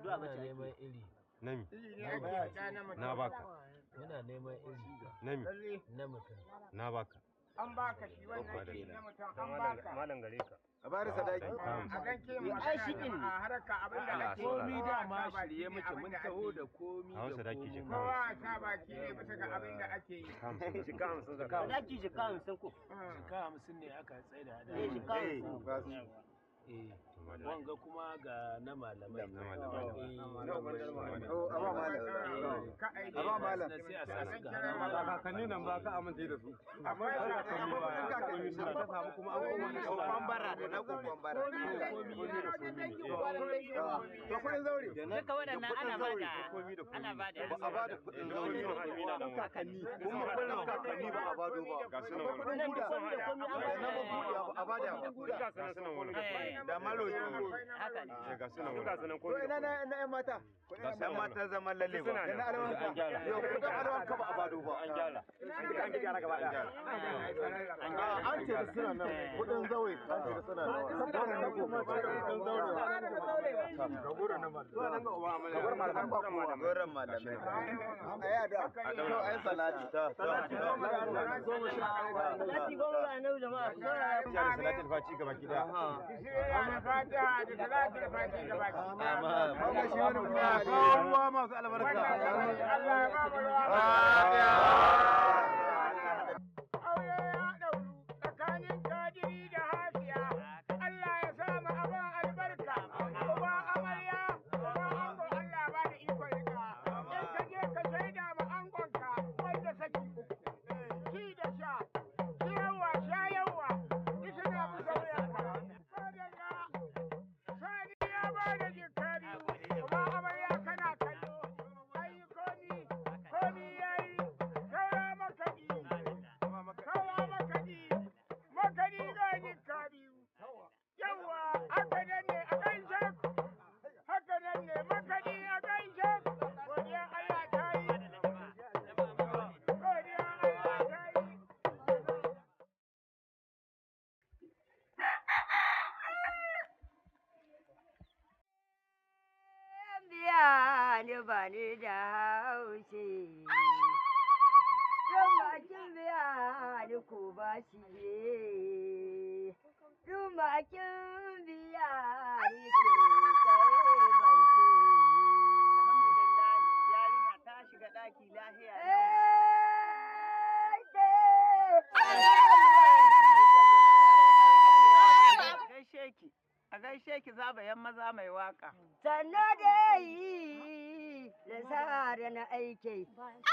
addu'a ba Muna ce neman iri. Nami. Na Na baka. Muna neman iri Nami. na mutum. Na baka. An baka shi wannan shi na mutum an baka. Malam gare ka. a bada sadaki A gan ke Ai, magana shi din ne. a haraka abin da Allah, ake Komi kowa dama ta baki shirye ne muke abin mun da taho ake da yi. komi A Hausa da daki komi. jika. Kowa ta baki ne bisa ga abin da ake yi. Jika hamsin zaka. Sadaki jika hamsin ko. Jika hamsin ne aka tsaida da. Eh, jika hamsin. ba su Eh, wanga kuma ga na malamai. Na malamai. Eh, to a ba malam Ka aiki. a ba malam sai a sa su ga Kira hannun malam. kakanni nan ba ka amince da su. Akwai Kakanni ba ya kakanni suna ta samu kuma abubuwan da suka kokon bara da na kokon bara to kudin zaure Duka waɗannan ana bada ana bada ba a bada kudin zaure kakanni. kuma kudin kakanni ba a bado ba Ga su nan wani. kudin buda na ba buda ba a bada ba Ga su nan suna wani. Eh, da malo haka ne. Ga su nan wani. to ina na na yan mata Yan mata zaman lalle ba da na alwan An gyara. yau kudin alwan ka ba a bado ba An gyara. An gyara gaba daya. an ce da suna nan kudin zaure an ce da suna nan wannan na kuma kudin zaure ga gurin na malamai ga gurin malamai ba kowa gurin malamai ai da to ai salati ta Salati goma ga annabi jama'a. ku saurara. Ya da salatin faci gaba ki daya. Ana fata da talatin fati da baki. wannan shi wani mutum ya ruwa masu albarka. Allah ya ba mu ruwa. Aure ya ɗauru tsakanin kadiri da hasiya. Allah ya sa mu abin albarka. Uba amarya, uba ango Allah ba da ikon rika. In ka je ka shaida ma angonka wanda saki uku. Ci da sha, ciyarwa, shayarwa, duk suna bisa wuyanka. Madalla, Sani ya ba da jikka biyu, uba amarya kana kallo. Ai komi, komi yayi, saura makaɗi. Kawa makaɗi, makaɗi ga jikka biyu. Yawwa, haka nan ne a gaishe ku. Haka nan ne makaɗi a gaishe ku. Godiya Allah ta yi. Godiya Allah ta yi. biya ni ba ni da haushi. Don bakin biya ni ko ba shi ne. Don bakin biya ni ke kai bance. Yarinya ta shiga ɗaki lahiya. A gaishe ki. A gaishe ki zabayan maza mai waka. Sannu dai da sa da na aike.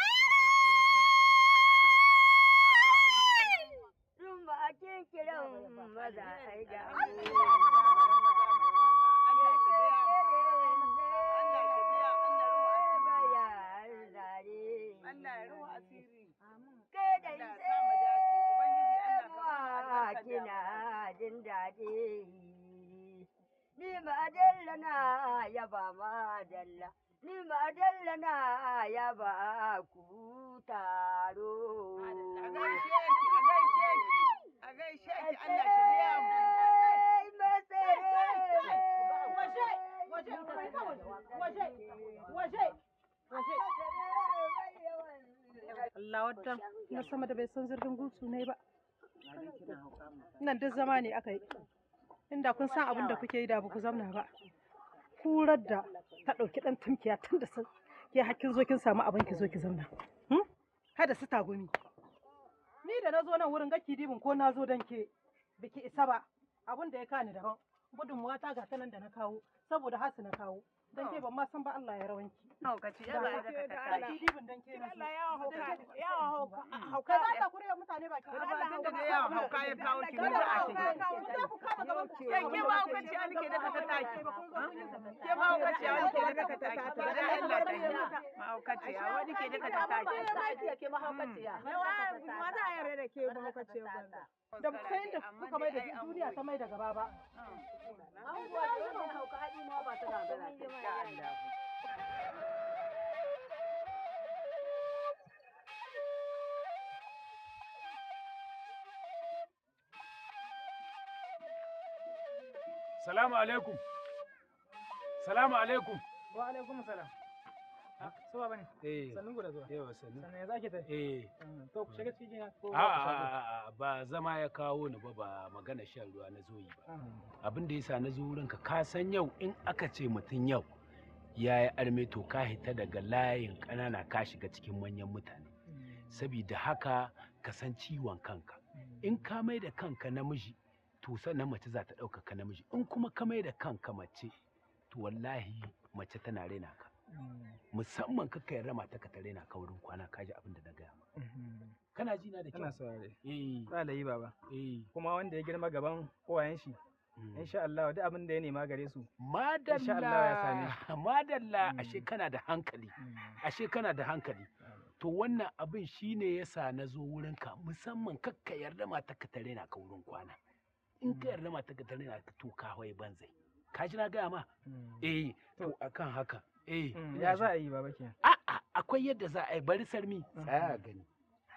Dun bakin kiran maza ai da Allah ya ruwa asiri. Kai da Allah ya sa mu dace. Ubangiji Allah ka ba mu ma albarkar kina damuna. jin daɗi. Ni ma dalla na yaba ma dalla. Ni ma dalla na yaba ku taro. A gaishe ki, a gaishe ki, a gaishe ki, Allah shi biya mu. Allah wadda na sama da bai san zirgin gutsu ne ba. Nan duk zama ne aka yi. Inda kun san abin da kuke yi da ba ku zamna ba. Kurar da ta ɗauki ɗan tumkiya tun da sun ke hakkin zo kin samu abin ki zo ki zamna. Hmm? Kada su tagumi. Ni da na zo nan wurin gaki dibin ko na zo don ke biki isa ba. Abin da ya kani daban. Gudunmuwa ta ga ta nan da na kawo saboda hasu na kawo. Don ke ban ma san ba Allah ya rawanki. Haukaci, ya ba da ka Gaki dibin don ke na zo. yawan hauka. Hauka za ta kure mutane baki. Tun da dai yawan hauka ya kawo ki ni za a shige. Ke ke ba haukaci a nike daga ta taki. Ke ba haukaci a nike daga ta taki. To da Allah ta yi. Ma haukaci a wani ke daga ta taki. Da ba sai da kuka mai da duniya ta mai da gaba ba. Salamu alaikum. Salamu alaikum. Wa alaikum salam. Suwa bane. eh Sannun ku da zuwa. yawa sannu Sannan ya zaki ta? eh To ku shiga cikin gida ko a a a ba zama ya kawo ni ba ba magana shan ruwa na zo yi ba abin da yasa na zo wurinka ka san yau in aka ce mutum yau ya yi arme to ka hita daga layin ƙanana ka shiga cikin manyan mutane sabida haka ka san ciwon kanka in ka mai da kanka namiji to sannan mace za ta ɗauka ka namiji in kuma ka mai da kanka mace to wallahi mace tana raina ka musamman ka yarda mata ka ta raina ka wurin kwana ka ji abin da na gaya ma kana ji na da kyau Ina saurare. eh Ba layi baba. eh Kuma wanda ya girma gaban uwayen shi. mm. Insha Allah duk abin da ya nema gare su. madalla Allah ya same madalla Mm. ashe kana da hankali ashe kana da hankali to wannan abin shine yasa na zo wurinka musamman kakka yarda mata ka tare na ka wurin kwana in ka yarda mata ka tare na ka to ka hawaye banzai ka ji na gaya ma eh to akan haka eh ina Ya ji. za a yi baba kenan. a'a akwai yadda za a yi bari sarmi tsaya a gani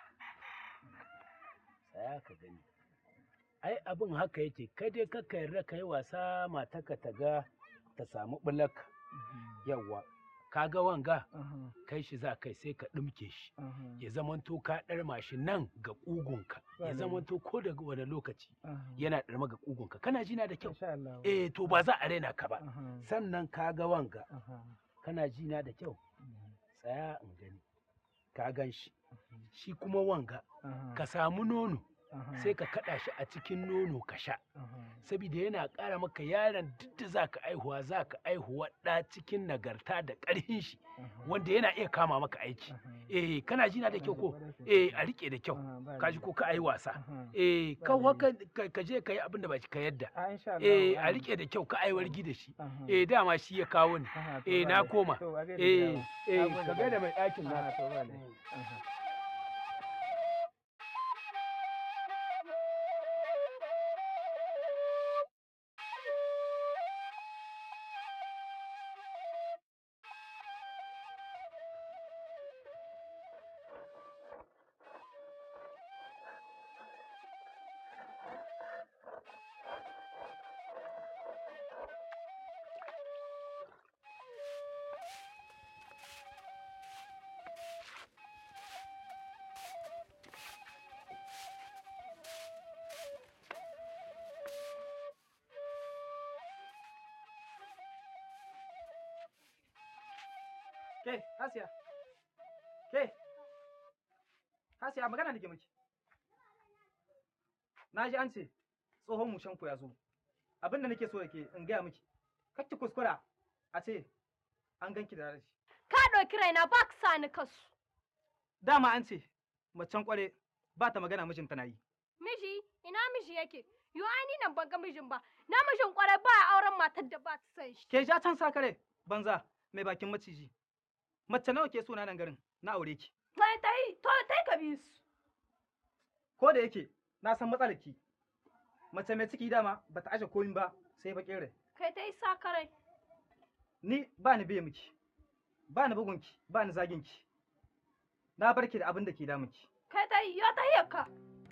tsaya ka gani ai abin haka yake kai dai kakka yarda ka yi wasa mataka ta ga ta samu bulak yawwa ka ga wanga kai shi za kai sai ka ɗumke shi ya zamanto ka ɗarma shi nan ga ƙugunka ya Ba zamanto ko da wani lokaci yana ɗarma ga ƙugunka kana jina da kyau Insha Allah. eh to ba za a raina ka ba Aha, sannan ka ga wanga aha, kana jina da kyau tsaya in gani ka gan shi shi kuma wanga aha, ka samu nono aha, sai ka kaɗa shi a cikin nono ka sha aha. saboda yana ƙara maka yaron duk da za ka aihuwa za ka aihuwa ɗa cikin nagarta da ƙarfin shi wanda yana iya kama maka aiki eh kana jina da kyau ko eh a riƙe da kyau ka ji ko ka ayi wasa eh ka wa ka ka je ka yi abin da ba ka yadda A insha Allah. eh a riƙe da kyau ka ayi wargi da shi Aha, eh dama shi ya kawo ni aha, to eh ba na laifi. koma To, a gaida eh gida. eh Na gode ka baba. gaida mai ɗakin na Aha, to ba laifi. Aha. Ke, Hasiya. Ke. Hasiya magana nake miki. Na ji an ce tsohon mushen ku ya zo. Abin da nake so yake in gaya miki. Kar ki kuskura a ce an ganki da rashi. Ka ɗauki raina ba ka sa ni kasu. Dama an ce macen kware ba ta magana mijinta na yi. Miji, ina miji yake? Yo ai ni nan ban ga mijin ba. Na mijin kwarai ba a auren matar da ba ta san shi. Ke ja can sakare banza mai bakin maciji. Mace nawa ke so na nan garin na aure ki. Tai tai, to tai ka bi su. Ko da yake na san matsalar ki. Mace mai ciki dama bata aje komi ba sai bakin rai. Kai tai sakarai. Ni ba ni biye miki. Ba ni bugunki, ba ni zaginki. Na bar ki da abin da ke damunki. Kai tai, yo ta ka.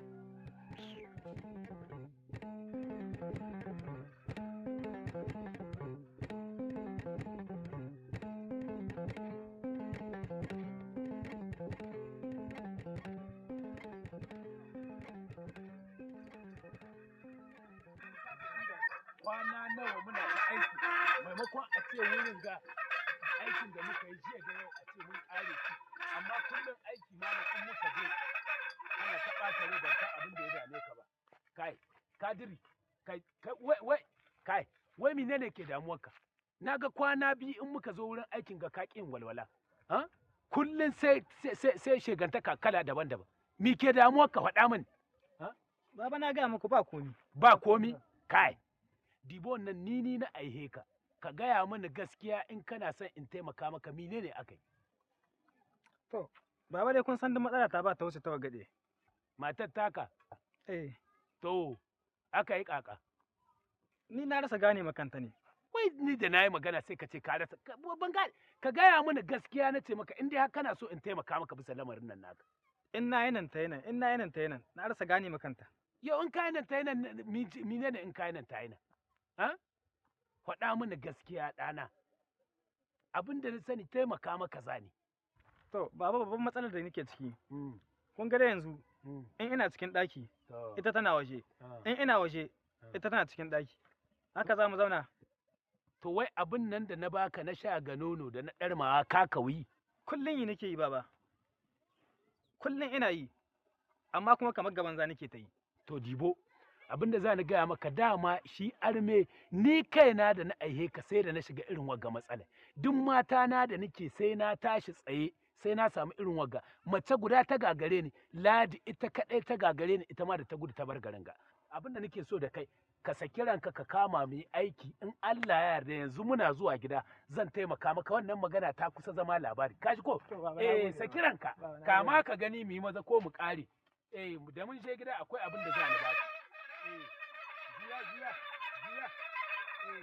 kwana nawa muna ta aiki maimakon a ce wurin ga aikin da muka yi jiya da yau a ce mun ƙare shi amma kullum aiki malam in muka je ana ta ɓata rai ban san abin da ya dame ka ba kai kadiri kai kai wai wai kai wai menene ke damuwarka na ga kwana biyu in muka zo wurin aikin ga ka ƙin walwala ha kullum sai sai sai sai shegantaka kala daban-daban me ke damuwarka faɗa min Baba na gaya muku ba komi. ba komi kai dibo nan ni ni na aihe ka ka gaya mini gaskiya in kana son in taimaka maka menene aka yi Baba dai kun san da matsala ta ba ta wuce ta wagade. matar taka Eh, to aka yi kaka ni na rasa gane makanta ne. wai ni da na yi magana sai ka ce ka rasa ka- ban gane ka gaya mini gaskiya na ce maka in dai har kana so in taimaka maka bisa lamarin nan naka In na yi nan ta yi nan, in na yi nan ta yi nan, na rasa gane makanta. yau in kayi nan ta yi nan menene in kayi nan ta yi nan ha faɗa mini gaskiya ɗana abin da na sani taimaka maka zani To, baba babban matsalar da nake ciki. Kun ga da yanzu in ina cikin ɗaki, ita tana waje. In ina waje, ita tana cikin ɗaki. Haka za mu zauna. to wai abin nan da na baka na sha ga nono da na ɗarmawa ka kauyi Kullum yi nake yi baba. Kullum ina yi. Amma kuma kamar gaban za nake ta yi. to dibo abin da za ni gaya maka dama shi arme ni kaina da na aihe ka sai da na shiga irin wagga matsala duk mata na da nake sai na tashi tsaye sai na samu irin wagga mace guda ta gagare ni ladi ita kaɗai ta gagare ni ita ma da ta gudu ta bar garin ga abin da nake so da kai ka saki ranka ka kama mu yi aiki in Allah ya yarda yanzu muna zuwa gida zan taimaka maka wannan magana ta kusa zama labari kaji ko eh saki ranka kama ka gani mu yi maza ko mu ƙare eh da mun je gida akwai abin da za ni baka eh juya juya juya eh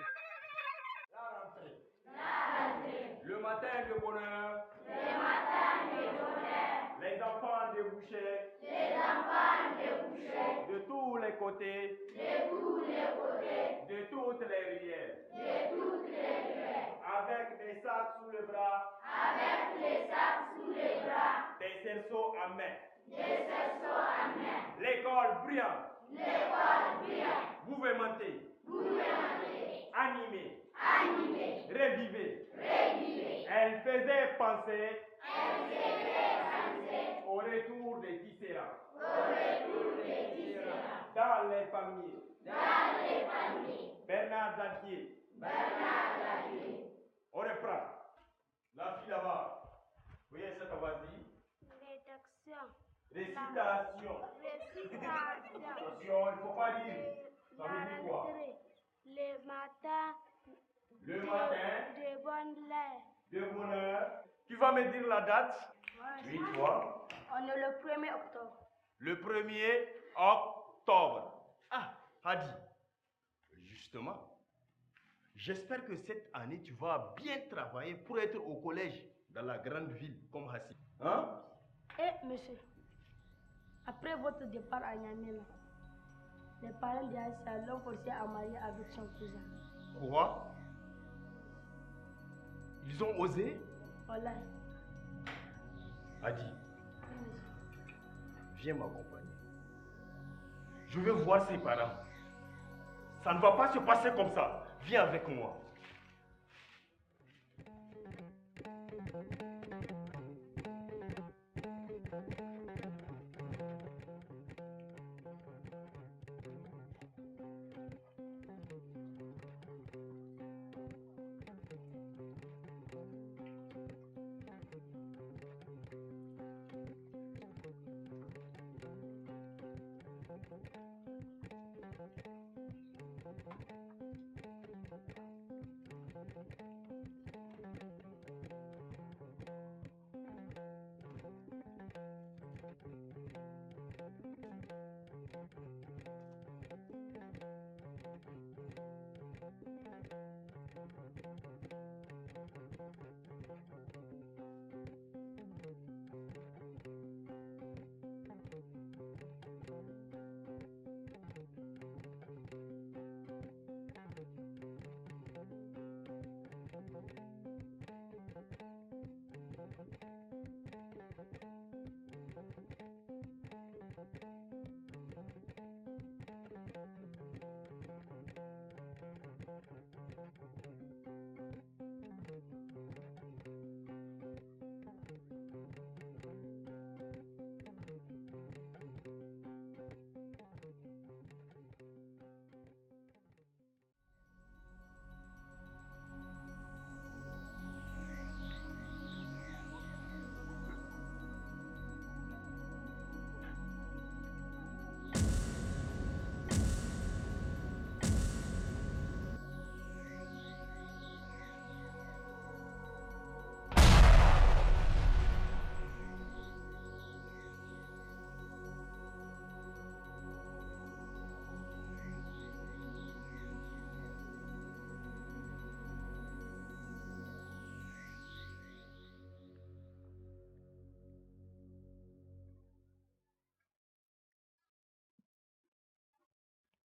Le matin de bonheur. Le matin de bonheur. Les enfants débouchaient. Les enfants débouchaient. De tous les côtés. De tous les côtés. De toutes les rivières. De toutes les rivières. Avec des sacs sous le bras. Avec des sacs sous les bras. Des cerceaux à main. Des cerceaux à main. L'école brillante. L'école brillante. Gouvernementée. Gouvernementée. Animée. Animée. Revivée. Elle faisait penser. Au retour des différents. Dans les familles. Bernard Zantier. On reprend. La fille là-bas. Oui, cette vas-y. Rédaction. Récitation. Récitation. Attention, il ne faut pas dire. Ça veut dire quoi Le matin. Le matin. De bonne l'air. De bonheur. Tu vas me dire la date Oui, toi. On est le 1er octobre. Le 1er octobre. Ah, Hadi. Justement, j'espère que cette année, tu vas bien travailler pour être au collège dans la grande ville comme Hassi. Hein Eh, monsieur, après votre départ à Niamey, là, les parents d'Aïssa l'ont forcé à marier avec son cousin. Quoi Ils ont osé Voilà. Hadi, viens m'accompagner. Je veux voir ses parents. Ça ne va pas se passer comme ça. Viens avec moi.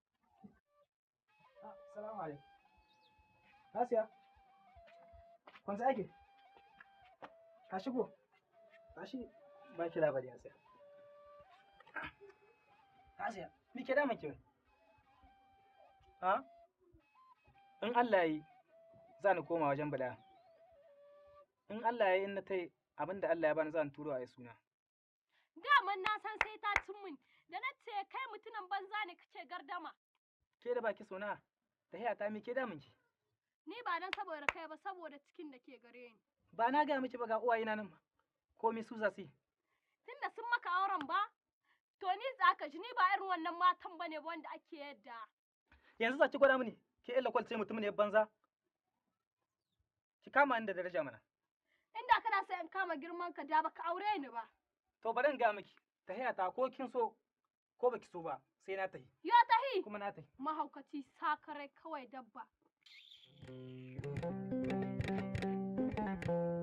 Salamu alaikum. Asiya. Kwanza ake? Ka shigo? Tashi ba ki labari ya tsaya. Asiya, me ke damun ki wai? Ha? In Allah ya yi, za ni koma wajen bala. In Allah ya yi in na tai abin da Allah ya bani za ni turo a yi suna. Daman na san sai ta cin min, da na ce kai mutumin banza ne kace gardama. Ke da baki sona, ta haya ta me ke damun ki? Ni ba dan saboda kai ba saboda cikin da ke gare ni. Ba na gaya miki ba ga uwayena nan ba. Ko mi su za su yi? Tunda sun maka auren ba, to ni tsaka ji ni ba irin wannan matan bane ba wanda ake yadda. Yanzu za ki gwada mini, ke illa kwal ce mutumin ya banza? Ki kama ni da daraja mana. Inda kana so in kama girman ka da baka aure ni ba. To bari in gaya miki, ta haya ta ko kin so ko baki so ba sai na tahi. Yo tahi. Kuma na tahi. Mahaukaci sakarai kawai dabba.